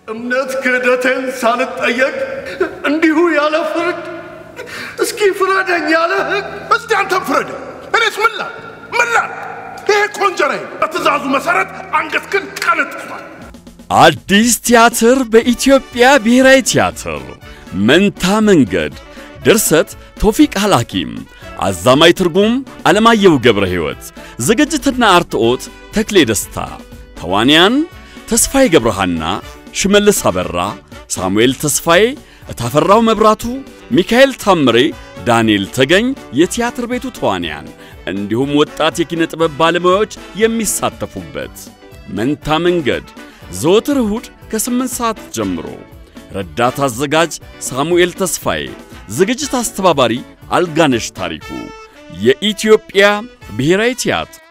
እምነት ክህደቴን ሳልጠየቅ እንዲሁ ያለ ፍርድ እስኪ ፍረደኝ ያለ ሕግ እስቲ አንተም ፍረድ። እኔስ ምን ላል ምን ላል? ይሄ ኮንጀራዬ በትእዛዙ መሰረት አንገትህን ቀንጥሷል። አዲስ ቲያትር በኢትዮጵያ ብሔራዊ ቲያትር መንታ መንገድ ድርሰት ቶፊቅ ሐላኪም አዛማይ ትርጉም ዓለማየሁ ገብረ ሕይወት ዝግጅትና አርትዖት ተክሌ ደስታ ተዋንያን ተስፋዬ ገብረሃና ሽመልስ አበራ ሳሙኤል ተስፋዬ እታፈራው መብራቱ ሚካኤል ታምሬ ዳንኤል ተገኝ የቲያትር ቤቱ ተዋንያን እንዲሁም ወጣት የኪነ ጥበብ ባለሙያዎች የሚሳተፉበት መንታ መንገድ ዘወትር እሁድ ከ8 ሰዓት ጀምሮ ረዳት አዘጋጅ ሳሙኤል ተስፋዬ ዝግጅት አስተባባሪ አልጋነሽ ታሪኩ የኢትዮጵያ ብሔራዊ ቲያትር